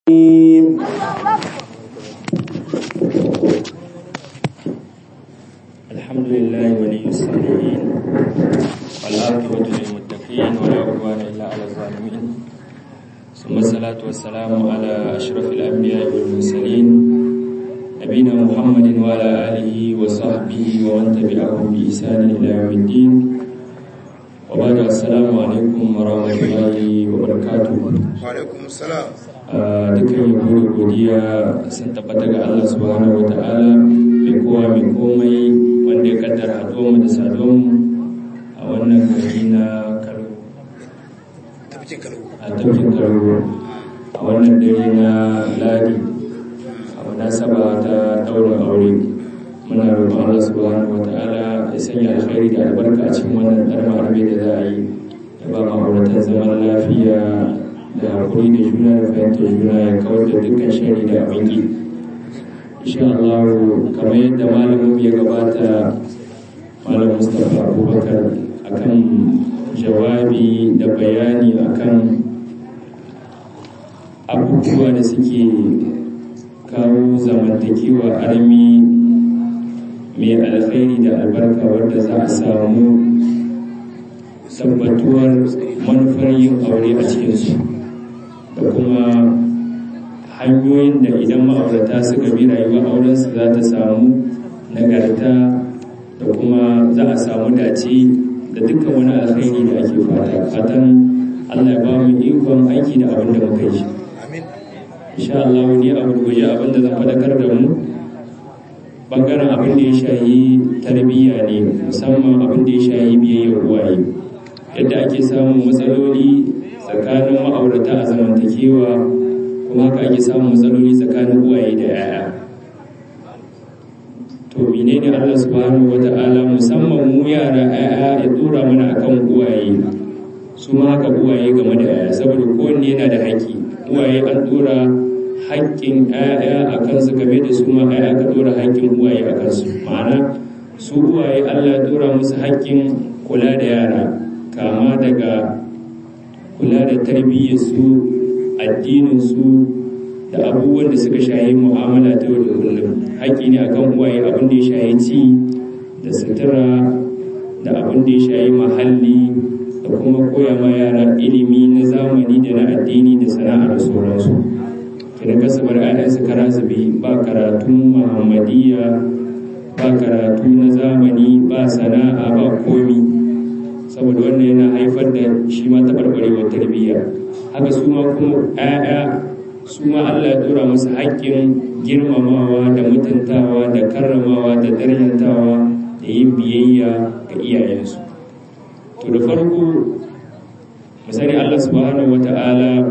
الرحيم الحمد لله ولي الصالحين والعاقبة للمتقين ولا عدوان إلا على الظالمين ثم الصلاة والسلام على أشرف الأنبياء والمرسلين نبينا محمد وعلى آله وصحبه ومن تبعهم بإحسان إلى يوم الدين وبعد السلام عليكم ورحمة الله وبركاته Wa'alaikum salam. a dukkan yabo da godiya sun tabbata ga Allah subhanahu wata'ala mai kowa mai komai wanda ya kaddara haɗuwar mu da saduwar mu a wannan gari na Kano Tabbacin kalau. a tafkin Kano a wannan dare na Ladi a munasaba ta ɗaurin aure muna roƙon Allah subhanahu wata'ala ya sanya alkhairi da albarka a cikin wannan ɗarma arabe da za a yi ya ba ma'auratan zaman lafiya da haƙuri da juna da fahimtar juna ya kawar da dukkan shari da abinki insha Allah kamar yadda malamin ya gabata malam Mustapha Abubakar akan jawabi da bayani akan abubuwa da suke kawo zamantakewa armi mai alkhairi da albarka wadda za a samu tabbatuwar manufar yin aure a cikinsu da kuma hanyoyin da idan ma'aurata suka bi rayuwar aurensu za ta samu nagarta da kuma za a samu dace da dukkan wani alkhairi da ake fata fatan Allah ya ba mu ikon aiki da abin da muka yi Amin. insha Allah ni a gurguje abin da zan faɗakar da mu bangaren abin da ya shayi tarbiyya ne musamman abin da ya shayi biyayyar uwaye yadda ake samun matsaloli tsakanin ma'aurata a zamantakewa kuma haka ake samun matsaloli tsakanin uwaye da yaya to menene Allah subhanahu wata'ala musamman mu yara yaya ya dora mana akan uwaye su ma haka uwaye game da yaya saboda kowanne yana da haƙƙi uwaye an dora haƙƙin yaya a kansu game da su ma yaya aka dora haƙƙin uwaye a kansu ma'ana su uwaye Allah ya dora musu haƙƙin kula da yara kama daga kula da tarbiyyarsu addininsu da abubuwan da suka shayi mu'amala ta yau da kullum haƙƙi ne akan uwaye abin da ya shayi ci da sutura da abin da ya shayi mahalli da kuma koya ma yara ilimi na zamani da na addini da sana'a da sauransu kina kasa bar ayansu kara zube ba karatun muhammadiyya ba karatu na zamani ba sana'a ba komi saboda wannan yana haifar da shi ma taɓarɓarewar tarbiyya haka su ma kuma ‘ya'ya su ma Allah ya ɗora musu haƙƙin girmamawa da mutuntawa da karramawa da daryantawa da yin biyayya ga iyayensu to da farko misali Allah subhanahu wata'ala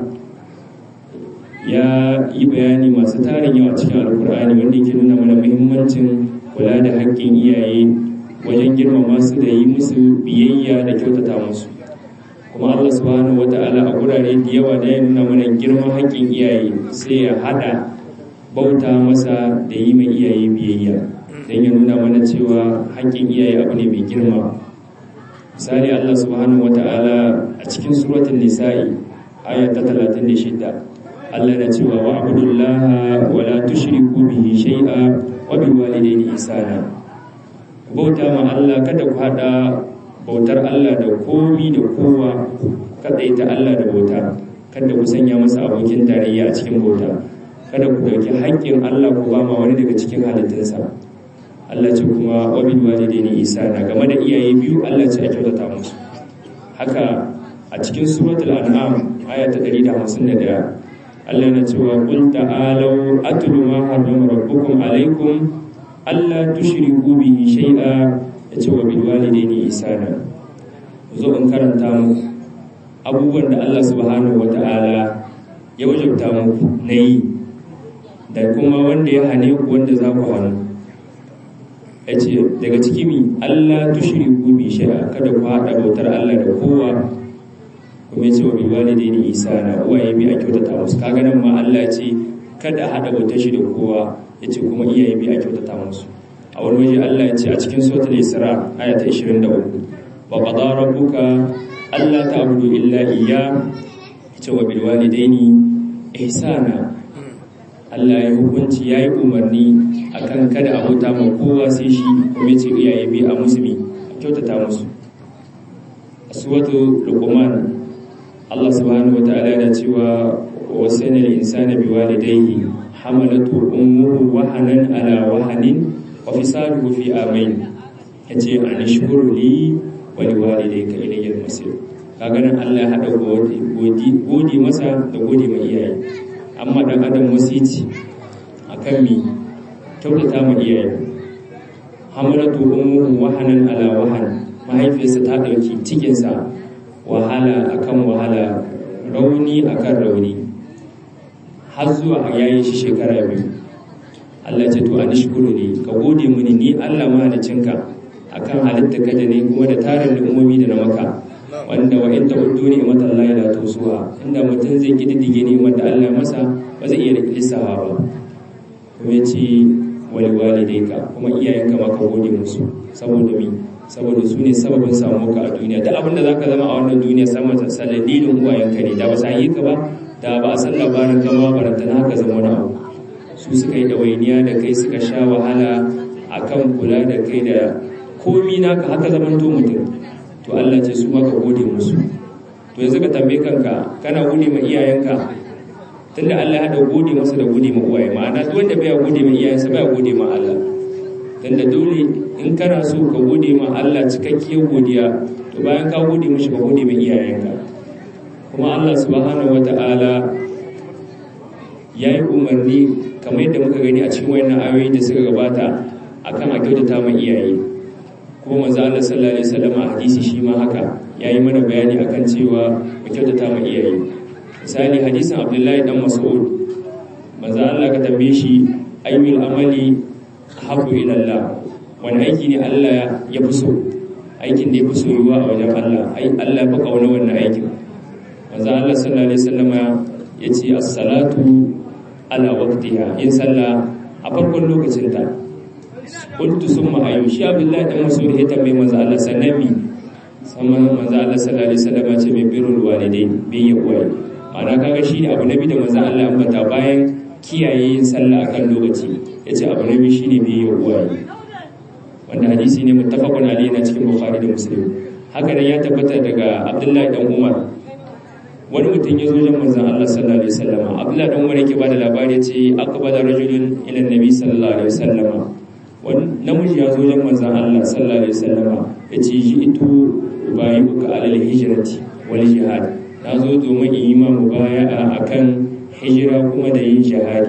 ya yi bayani masu tarin yawa cikin alkur'ani wanda yake nuna mana muhimmancin kula da haƙƙin iyaye wajen girmama su da yi musu biyayya da kyautata musu kuma Allah subhanahu wata'ala a gurare da yawa da ya nuna mana girman haƙƙin iyaye sai ya hada bauta masa da yi mai iyaye biyayya don ya nuna mana cewa haƙƙin iyaye abu ne mai girma misali Allah subhanahu wata'ala a cikin suratul nisa'i aya ta 36 Allah na cewa wa abudullaha wa la tushriku bihi shay'a wa bil walidayni ihsana bauta ma Allah kada ku hada bautar Allah da komi da kowa kada ita Allah da bauta kada ku sanya masa abokin tarayya a cikin bauta kada ku dauki haƙƙin Allah ku ba ma wani daga cikin halittunsa Allah ce kuma wabil walidaini isana game da iyaye biyu Allah ce a kyautata musu haka a cikin suratul an'am aya ta 151 Allah na cewa qul ta'alu atlu ma harrama rabbukum alaykum Allah tushriku bihi shay'a yace wa bil walidaini ihsana zo in karanta muku abubuwan da Allah subhanahu wata'ala ya wajabta muku nayi da kuma wanda ya hane ku wanda za ku hanu yace daga ciki mi Allah tushriku bi shay'a kada ku hada bautar Allah da kowa kuma yace wa bil walidaini ihsana uwaye bi a kyautata musu kaga nan ma Allah ya ce kada hada bautar shi da kowa ya ce kuma iyaye bi a kyautata musu a wani waje Allah ya ce a cikin suratul Isra aya ta 23 wa qada rabbuka alla ta'budu illa iyya ya ce wa bil walidaini ihsana Allah ya hukunci ya yi umarni akan kada a bauta ma kowa sai shi kuma ya ce iyaye bi a musulmi a kyautata musu a suwatu luqman Allah subhanahu wataala yana cewa wasana al-insana biwalidayhi hamalatu ummuhu wahanan ala wahanin wa fisaluhu fi amain yace an shukuru li wa liwalidayka ilayya al-masir kaga nan Allah ya hada godi godi masa da godi mai iyaye amma dan adam wasici akan mi kyautata ma iyaye hamalatu ummuhu wahanan ala wahan mahaifiyarsa ta dauki cikinsa wahala akan wahala rauni akan rauni har zuwa a yayin shi shekara biyu Allah ce to an shukuru ne ka gode mini ni Allah mahalicinka akan halitta ka da ne kuma da tarin al'ummomi da na maka wanda wa in ta'uddu ni'matan Allah la tusuha inda mutum zai kididdige ni'mar da Allah masa ba zai iya lissawa ba kuma yace wal walidayka kuma iyayenka ma ka gode musu saboda mi saboda su ne sababin samuwa a duniya da abinda zaka zama a wannan duniya sama da saladilin uwayenka ne da ba sa yi ka ba da ba a san labarin kama barantana haka zama wani abu su suka yi ɗawainiya da kai suka sha wahala a kan kula da kai da komi naka haka zaman to mutum to Allah ce su maka gode musu to yanzu ka tambaye kanka kana gode ma iyayenka tunda Allah ya haɗa gode masa da gode ma uwaye ma'ana duk wanda bai gode ma iyayensa bai gode ma Allah tunda dole in kana so ka gode ma Allah cikakkiyar godiya to bayan ka gode mishi ka gode ma iyayenka kuma Allah subhanahu wata'ala ya yi umarni kamar yadda muka gani a cikin wayannan ayoyi da suka gabata akan a kyautata ma iyaye kuma manzo Allah sallallahu alaihi wasallam a hadisi shi ma haka yayi mana bayani akan cewa mu kyautata ma iyaye misali hadisin Abdullahi dan Mas'ud manzo Allah ka tambaye shi ayyul amali habu ila Allah wani aiki ne Allah ya fi so aikin da ya fi soyuwa a wajen Allah ai Allah ya fi kauna wannan aikin manzo Allah sallallahu alaihi wasallam ya ce as-salatu ala waqtiha in sallah a farkon lokacin ta qultu summa ayu shi Abdullahi dan Mas'ud ya tambaye manzo Allah sallami sama manzo Allah sallallahu alaihi wasallam ya ce mai birrul walidain bi yawa ana kaga shi ne abu nabi da manzo Allah ambata bayan kiyaye yin sallah akan lokaci yace abu nabi shine bi yawa wanda hadisi ne muttafaqun alayhi na cikin Bukhari da Muslim haka nan ya tabbata daga Abdullahi dan Umar wani mutum ya zo wajen manzon Allah sallallahu alaihi wasallam Abdullahi dan Umar yake bada labari yace aqbala rajulun ila nabi sallallahu alaihi wasallam wani namiji ya zo wajen manzon Allah sallallahu alaihi wasallam yace ji'tu ubayyuka alal hijrati wal jihad na zo domin in yi ma mubaya'a akan hijira kuma da yin jihadi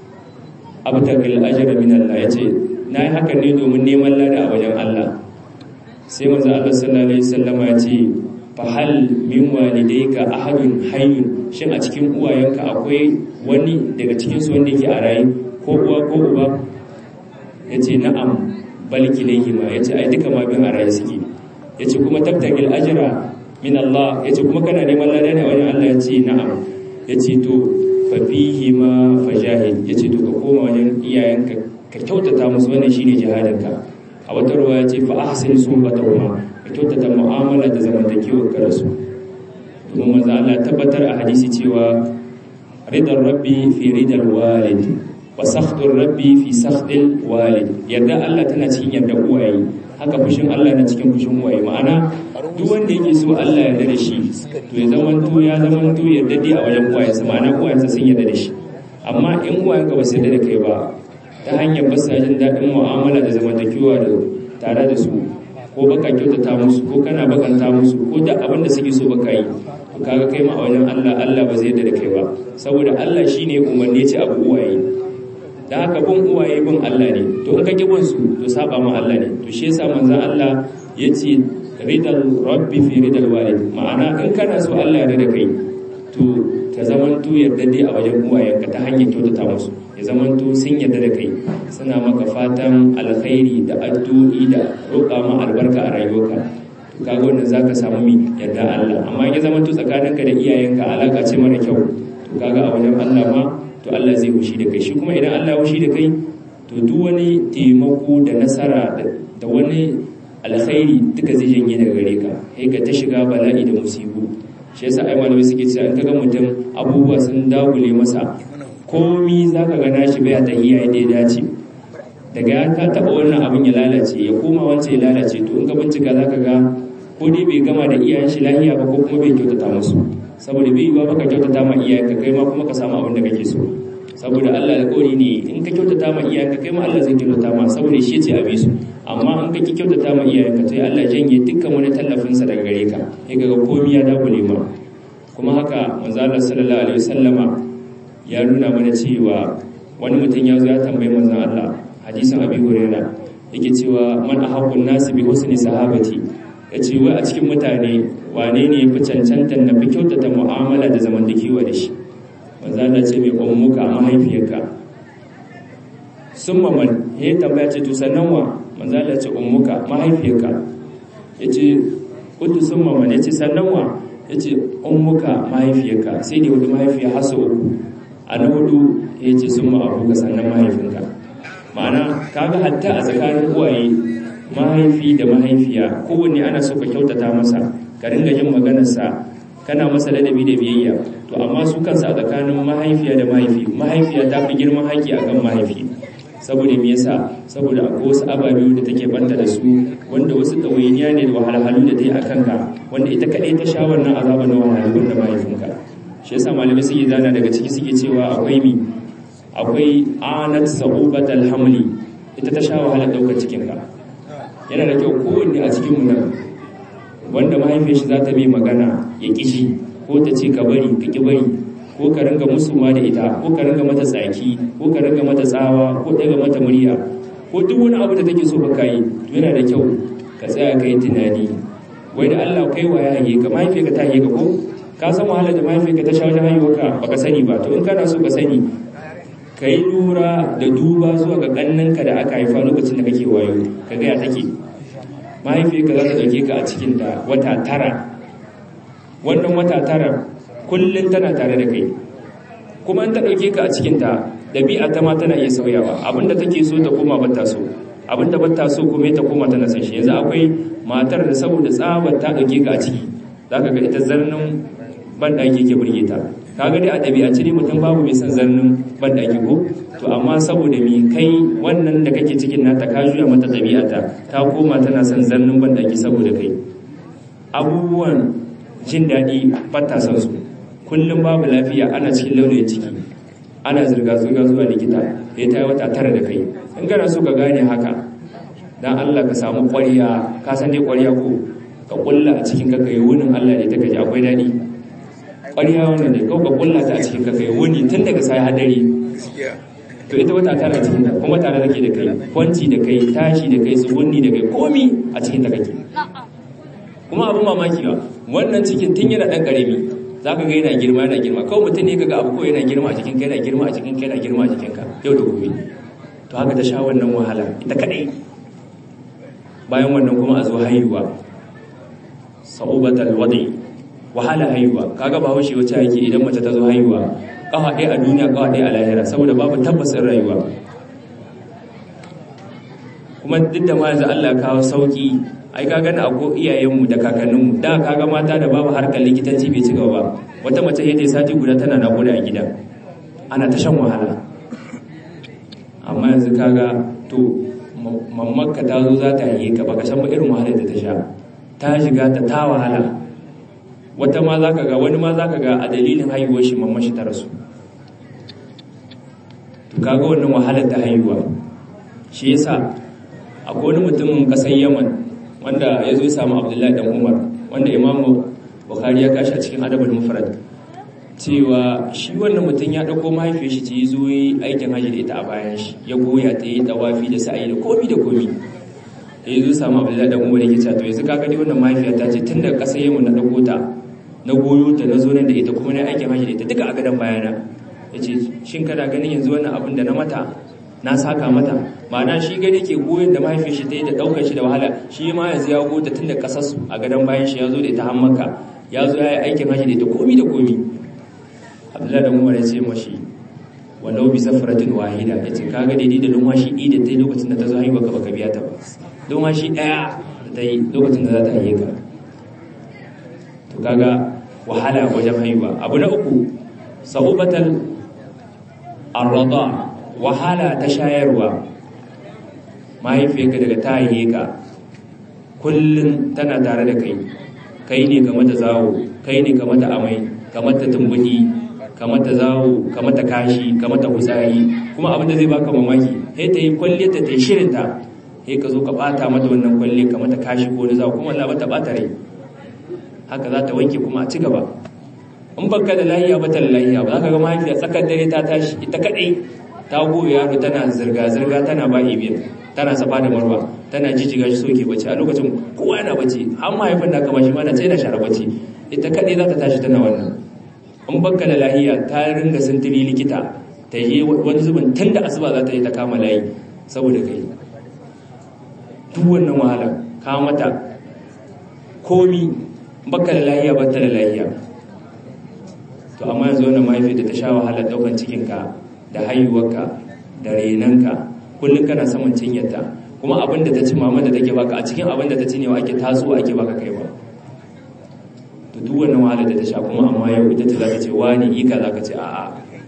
abtaqil ajra min Allah yace na yi hakan ne domin neman lada a wajen Allah sai manzon Allah sallallahu alaihi wasallam ya ce fahal min walidayka ahadun hayyun shin a cikin uwayenka akwai wani daga cikin su wanda yake a raye ko uwa ko uba yace na'am bal kilayhima yace ai duka ma bin a raye suke yace kuma tabtagil ajra min Allah yace kuma kana neman lada ne wajen Allah yace na'am yace to fa fihi ma fajahid yace to ka koma wajen iyayenka ka kyautata musu wannan shine jihadinka a wata ruwa yace fa ahsin suhbatahuma ka kyautata mu'amala da zamantakewar ka da su domin maza Allah tabbatar a hadisi cewa ridar rabbi fi ridal walid wa sakhdur rabbi fi sakhdil walid yarda Allah tana cikin yarda uwaye haka fushin Allah na cikin fushin uwaye ma'ana duk wanda yake so Allah ya yarda da shi to ya zamanto ya zamanto yarda dai a wajen uwayensa ma'ana uwayensa sun yarda da shi amma in uwayenka ba su yarda da kai ba ta hanyar basa jin daɗin mu'amala da zamantakewa da tare da su ko baka kyautata musu ko kana bakanta musu ko da abin da suke so baka yi to kaga kai ma a wajen Allah Allah ba zai yarda da kai ba saboda Allah shine umarni ce abu uwaye dan haka bin uwaye bin Allah ne to in ka ki bin su to saba ma Allah ne to shi yasa manzon Allah yace ridal rabbi fi ridal walid ma'ana in kana so Allah ya da kai to ka zamanto yarda dai a wajen uwayenka ta hanyar kyautata musu ya zamanto sun yarda da kai suna maka fatan alkhairi da addu'i da roƙa ma albarka a rayuwarka to kaga wannan zaka samu mi yarda Allah amma ya zamanto tsakaninka da iyayenka alaka ce mara kyau to kaga a wajen Allah ma to Allah zai hushi da kai shi kuma idan Allah ya hushi da kai to duk wani taimako da nasara da wani alkhairi duka zai janye daga gare ka sai ka ta shiga bala'i da musibu shi yasa ai malamai suke cewa in kaga mutum abubuwa sun dagule masa komi za ka gana shi bai ta iya yadda ya dace daga ya ta taɓa wannan abin ya lalace ya koma wancan ya lalace to in ka bincika za ka ga ko dai bai gama da iyayen shi lahiya ba ko kuma bai kyautata musu saboda bai yiwa baka kyautata ma iyayenka kai ma kuma ka samu abin da kake so saboda Allah alƙawari ne in ka kyautata ma iyayenka kai ma Allah zai kyautata ma saboda shi ce a bi su amma in ka ki kyautata ma iyayenka to Allah janye dukkan wani tallafin sa daga gare ka sai kaga komai ya dagule ma kuma haka manzo Allah sallallahu alaihi wasallama ya nuna mana cewa wani mutum ya zo ya tambayi manzon Allah hadisin Abi Hurairah yake cewa man ahabbun nasi bi husni sahabati yace wai a cikin mutane wane ne yafi cancantan na fi kyautata mu'amala da zamantakewa da shi manzo Allah ce mai ummuka mahaifiyarka summa man ya tambaya ce to sannan wa manzo Allah ce ummuka mahaifiyarka yace kuntu summa man yace sannan wa yace ummuka mahaifiyarka sai da wani mahaifiya hasu uku a na hudu yace summa abuka sannan mahaifinka ma'ana kaga hatta a tsakanin uwaye mahaifi da mahaifiya kowanne ana so ka kyautata masa ka ringa yin maganarsa kana masa ladabi da biyayya to amma su kansa a tsakanin mahaifiya da mahaifi mahaifiya ta fi girman haƙi akan mahaifi saboda me yasa saboda akwai wasu ababe da take banta da su wanda wasu ɗawainiya ne da wahalhalu da ta yi a kanka wanda ita kaɗai ta sha wannan azaba na wahalhalu da mahaifinka shi yasa malamai suke zana daga ciki suke cewa akwai mi akwai anat sa'ubat alhamli ita ta sha wahalar ɗaukar cikinka yana da kyau kowanne a cikin mu nan wanda mahaifiyar shi za ta mai magana ya kishi ko ta ce ka bari ka ki bari ko ka ringa musu ma da ita ko ka ringa mata tsaki ko ka ringa mata tsawa ko daga mata murya ko duk wani abu da take so baka yi to yana da kyau ka tsaya kai tunani wai da Allah kai wa ya haye ka mahaifiyar ka ta haye ka ko ka san wahala da mahaifiyar ka ta sha wajen haihuwa ka baka sani ba to in kana so ka sani ka yi lura da duba zuwa ga ƙannanka da aka haifa lokacin da kake wayo ka gaya take mahaifiyarka za ta ɗauke ka a cikin da wata tara wannan wata tara kullum tana tare da kai kuma in ta ɗauke ka a cikinta ɗabi'a ta ma tana iya sauyawa abinda take so ta koma bata so abinda bata so kuma ta koma tana san shi yanzu akwai matar da saboda tsabar ta ɗauke ka a ciki za ka ga ita zarnin banɗaki ke burge ta kaga dai a ɗabi'ance ne mutum babu mai son zarnin banɗaki ko to amma saboda mi kai wannan da kake cikin nata ka juya mata ɗabi'ata ta koma tana son zarnin banɗaki saboda kai abubuwan jin daɗi bata son su kullum babu lafiya ana cikin launin ciki ana zirga-zirga zuwa likita ya ta yi wata tara da kai in gana so ka gane haka dan Allah ka samu ƙwariya ka san dai ƙwariya ko ka ƙulla a cikin ka kai wunin Allah ne ta gaji akwai daɗi ƙwariya wannan ne kawai ka ƙulla ta a cikin ka kai wuni tun daga sai hadari to ita wata tara cikin ta kuma tare take da kai kwanci da kai tashi da kai tsugunni da kai komi a cikin ta kake kuma abin mamaki ba wannan cikin tun yana ɗan ƙarami za ka ga yana girma yana girma kawai mutum ne kaga abu ko yana girma a cikin kai yana girma a cikin kai yana girma a cikin ka yau da gobe to haka ta sha wannan wahala ita kadai bayan wannan kuma a zo haihuwa sa'ubatal wadi wahala haihuwa kaga ba haushe wacce yake idan mace ta zo haihuwa kafa ɗaya a duniya kafa ɗaya a lahira saboda babu tabbasin rayuwa kuma duk da ma yanzu Allah kawo sauki ai ka gani a ko iyayenmu da kakanninmu da kaga mata da babu harkar likitanci bai ci gaba ba wata mace yadda sati guda tana naƙuda a gida ana ta shan wahala amma yanzu kaga to mammakka ta zo za ta yi ka baka san irin wahalar da ta sha ta shiga ta ta wahala wata ma za ka ga wani ma za ka ga a dalilin haihuwar shi mamman shi ta rasu to kaga wannan wahalar ta haihuwa shi yasa akwai wani mutumin ƙasar yaman wanda ya zo ya samu abdullahi dan umar wanda imamu bukhari ya kashi a cikin adabul mufrad cewa shi wannan mutum ya dauko mahaifiyar shi ce ya zo yi aikin haji da ita a bayan shi ya goya ta yi tawafi da sa'i da komi da komi da ya zo samu abdullahi dan umar yake cewa to yanzu kaga dai wannan mahaifiya ta ce tun daga kasar yamma na dauko ta na goyo ta na zo nan da ita kuma na aikin haji da ita duka a gadon bayana ya ce shin kana ganin yanzu wannan abin da na mata na saka mata ma'ana shi gani ke goyon da mahaifin shi ta yi da ɗaukar shi da wahala shi ma yanzu ya gota tun da ƙasarsu a gadon bayan shi ya zo da ita hammaka ya zo ya yi aikin hajji da ita komi da komi abdullahi da umar ya ce mashi walau bi safaratin wahida ya ce kaga daidai da lumwashi ɗi da ta yi lokacin da ta zo haihuwa ka baka biya ta ba lumwashi ɗaya da ta yi lokacin da za ta haihe ka to kaga wahala wajen haihuwa abu na uku sa'ubatal arrada wahala ta shayarwa mahaifiyarka daga ta haihe ka kullum tana tare da kai kai ne ka mata zawo kai ne ka mata amai ka mata tumbuɗi ka mata zawo ka mata kashi ka mata kutsari kuma abinda zai baka mamaki sai ta yi kwalle ta ta yi shirin ta sai ka zo ka bata mata wannan kwalle ka mata kashi ko zawo kuma Allah bata bata rai haka za ta wanke kuma a ci gaba in baka da lahiya ba ta da lahiya ba za ka ga mahaifiya tsakar dare ta tashi ita kadai ta goya yaro tana zirga-zirga tana ba ibiyar tana safa da marwa tana jijjiga shi soke bacci a lokacin kowa yana bacci har mahaifin da kama shi ma na ce na share bacci ita kaɗai za ta tashi tana wannan in baka da lahiya ta ringa sintiri likita ta yi wani zubin tun da asuba za ta yi ta kama layi saboda kai duk wannan wahala ka mata komi baka da lahiya ba ta da lahiya to amma yanzu wannan mahaifiyar da ta sha wahalar ɗaukan cikinka da haihuwarka da renanka kullum kana saman cinyarta kuma abin da ta ci mama da take baka a cikin abin da ta ci ne ake tasowa ake baka kai ba to duk wannan wahala da ta sha kuma amma yau ita ce za ta ce wani yi kaza ka ce a'a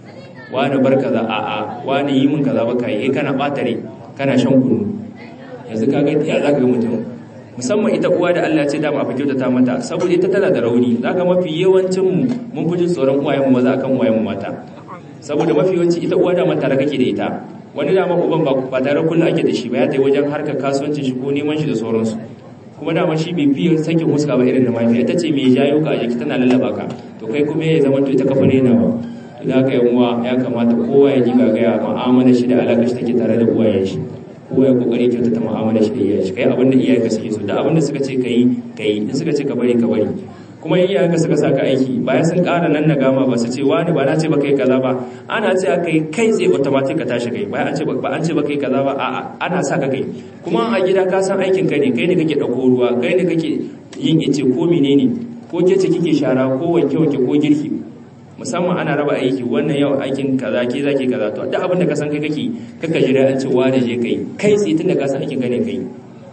wani bar kaza a'a wani yi min kaza baka yi kana batare kana shan kunu yanzu ka ga ya za ka ga mutum musamman ita uwa da Allah ce dama a fi kyautata mata saboda ita tana da rauni za ka mafi yawancin mu mun fi jin tsoron uwayen mu maza akan uwayen mu mata saboda mafi yawanci ita uwa da mata kake da ita wani dama uban ba tare kullum ake da shi ba ya tai wajen harkar kasuwancin shi ko neman shi da sauransu kuma dama shi bai fiye sakin huska ba irin da mafiya ta ce mai jayo ka a jiki tana lallaba ka to kai kuma ya zama to ita kafa rena ba to da haka yanwa ya kamata kowa ya ji gagaya mu'amala shi da alaƙa shi take tare da uwayen shi kowa ya kokari kyauta ta mu'amala shi da iyayen shi kai abinda iyayen ka suke so da abinda suka ce kai kai in suka ce ka bari ka bari kuma iyayen ka suka saka aiki bayan sun ƙara nan na gama ba su ce wani ba na ce ba kai kaza ba ana ce kai kai tsaye automatic ka tashi kai bayan an ce ba an ce ba kai kaza ba a'a ana saka kai kuma a gida ka san aikin ka ne kai ne kake dauko ruwa kai ne kake yin ice ko menene ko ke ce kike shara ko wanke wanke ko girki musamman ana raba aiki wannan yau aikin kaza ke zaki kaza to duk abin da ka san kai kake kaka jira an ce wani je kai kai tsaye tunda ka san aikin ka ne kai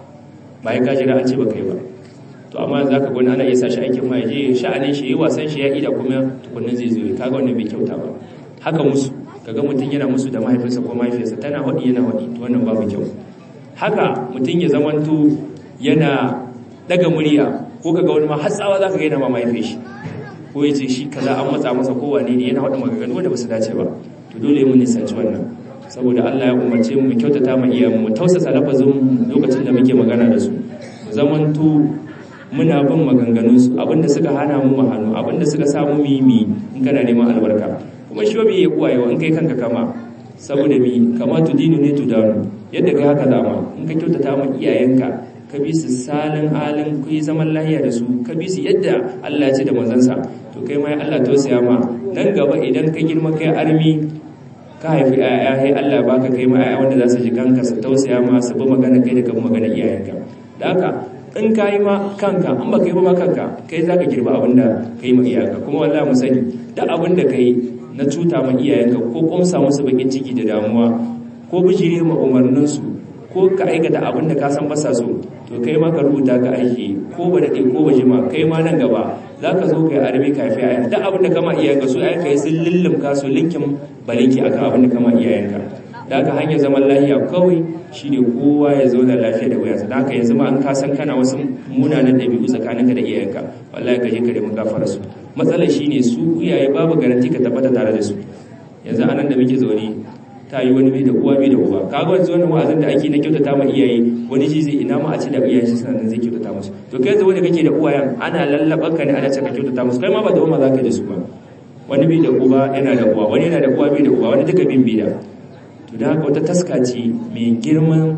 bayan ka jira an ce ba kai ba to amma za ka gwani ana iya sa shi aikin ma je sha'anin shi yi wasan shi ya ida kuma tukunan zai zo kaga wannan bai kyauta ba haka musu kaga mutum yana musu da mahaifinsa ko mahaifiyarsa tana haɗi yana haɗi to wannan babu kyau haka mutum ya zamanto yana daga murya ko kaga wani ma hatsawa za ka gaina ma mahaifin shi ko ya ce shi kaza an matsa masa ko wane ne yana haɗa maganganu wanda ba su dace ba to dole mu nisanci wannan saboda Allah ya umarce mu kyautata ma iyayenmu mu tausasa lafazin lokacin da muke magana da su mu zamanto muna bin maganganunsu abinda suka hana mu hannu abinda suka samu mimi in kana neman albarka kuma shi bai yi kuwayewa in kai kanka kama saboda mi kama tu dinu ne tu danu yadda kai haka zama in ka kyautata ma iyayenka ka bi su salin halin ku yi zaman lahiya da su ka bi su yadda Allah ya ce da manzansa to kai ma Allah tausaya ma nan gaba idan ka girma kai armi ka haifi ƴaƴa sai Allah baka kai ma ƴaƴa wanda za su ji kanka su tausaya ma su bi magana kai da kan magana iyayenka da haka in ka yi ma kanka in ba ka yi ba ma kanka kai za ka girba abin da ka yi ma iyayenka kuma wallah mu sani da abin da ka yi na cuta ma iyayenka ko kumsa musu bakin ciki da damuwa ko bijire ma umarninsu ko ka aikata abin da ka san basa so to kai ma ka rubuta ka aiki ko ba da ko ba jima kai ma nan gaba za ka zo kai armi ka fi ayan da abin da kama iyayenka su ayanka yi sun lullumka su linkin balinki akan abin da kama iyayenka da aka hanyar zaman lafiya kawai shi ne kowa ya zauna lafiya da wayansa da aka yanzu ma an kasan kana wasu munanan ɗabi'u tsakaninka da iyayenka wallahi ka je ka nemi gafara su matsalar shi ne su iyaye babu garanti ka tabbata tare da su yanzu anan da muke zaune ta yi wani bai da uwa bai da uba kaga wanzu wannan wa'azin da ake na kyautata ma iyaye wani shi zai ina ma a ce da iyayen shi suna nan zai kyautata musu to kai yanzu wanda kake da uwayen ana lallaban ka ne ana ce ka kyautata musu kai ma ba da uwa za ka da su ba wani bai da uba yana da uwa wani yana da uwa bai da uba wani duka bin bai da to da haka wata taska ce mai girman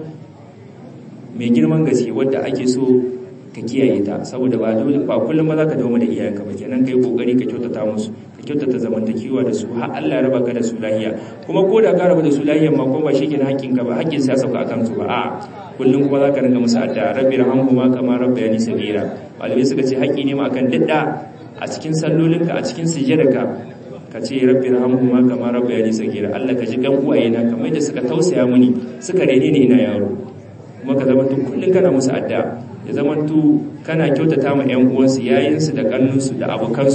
mai girman gaske wadda ake so ka kiyaye ta saboda ba dole ba kullum ba za ka dawo da iyayenka ba kenan kai kokari ka kyautata musu ka kyautata zamantakewa da su har Allah ya raba ka da su lahiya kuma ko da ka raba da su lahiyan ma kuma ba shi kenan hakkin ka ba hakkin sai sauka akan su ba a kullum kuma za ka ringa musu addu'a rabbi rahamhuma kama rabbayani sagira malamai suka ce haƙƙi ne ma akan dadda a cikin sallolinka a cikin sujjadarka ka ce rabbi rahamhuma kama rabbayani sagira Allah ka ji gan uwayena kamar da suka tausaya mini suka rene ni ina yaro kuma ka zama tun kullun kana musu addu'a ya zama tu kana kyautata ma ƴan uwansu yayinsu da kannunsu da abokansu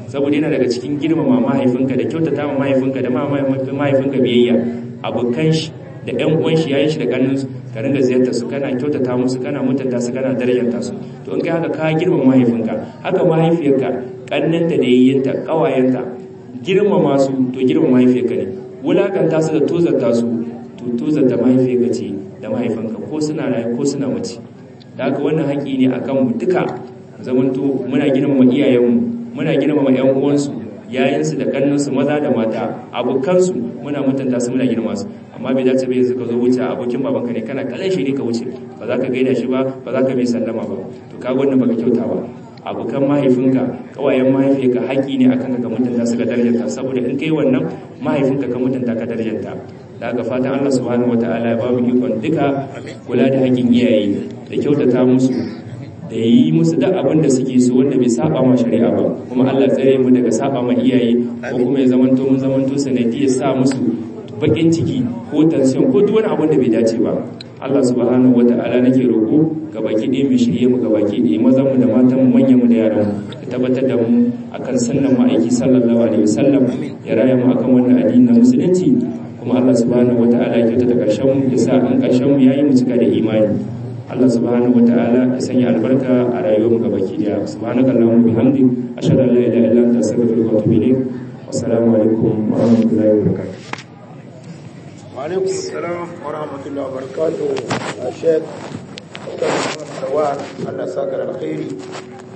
saboda yana daga cikin girmama mahaifinka da kyautata ma mahaifinka da mahaifinka biyayya abokan shi da ƴan uwan shi yayin shi da kannun su ka ringa ziyartar su kana kyautata musu kana mutunta su kana darajanta su to in kai haka ka girmama mahaifinka haka mahaifiyarka kannanta da yayyinta kawayenta girmama su to girmama mahaifiyarka ne wulakanta su da tozarta su to tozarta mahaifiyarka ce da mahaifinka ko suna raye ko suna mace da haka wannan haƙi ne akan mu duka zamanto muna girmama iyayenmu muna girmama ƴan uwansu yayansu da kannansu maza da mata abokansu muna mutunta su muna girma su amma bai dace bai yanzu ka zo wuce abokin babanka ne kana kallon shi ne ka wuce ba za ka gaida shi ba ba za ka bai sallama ba to kaga wannan baka kyauta ba abokan mahaifinka kawayen mahaifinka haƙi ne akan ka mutunta su ka darjanta saboda in kai wannan mahaifinka ka mutunta ka darjanta da ga fatan Allah subhanahu wataala ya ba mu ikon duka kula da haƙin iyaye da kyautata musu da yi musu da abin da suke so wanda bai saba ma shari'a ba kuma Allah tsare mu daga saba ma iyaye ko kuma ya zamanto mun zamanto sanadi ya sa musu bakin ciki ko tension ko duk wani abin da bai dace ba Allah subhanahu wata'ala nake roko ga baki ɗaya mai shirye mu ga baki ɗaya mazan mu da matan mu manyan mu da yaran mu ya tabbatar da mu akan sunnan ma'aiki sallallahu alaihi wasallam ya raya mu akan wannan addini na musulunci kuma Allah subhanahu wata'ala ya kyauta da karshen mu ya sa an karshen mu yayi mu cika da imani Allah subhanahu ta'ala ya sanya albarka a rayuwar mu gabaki daya subhanaka allahumma bihamdi ashhadu an la ilaha illa anta astaghfiruka wa atubu ilayk wassalamu alaikum wa rahmatullahi wa barakatuh wa alaikum assalam wa rahmatullahi wa barakatuh Sheikh Dr. Muhammad Rawal Allah saka alkhairi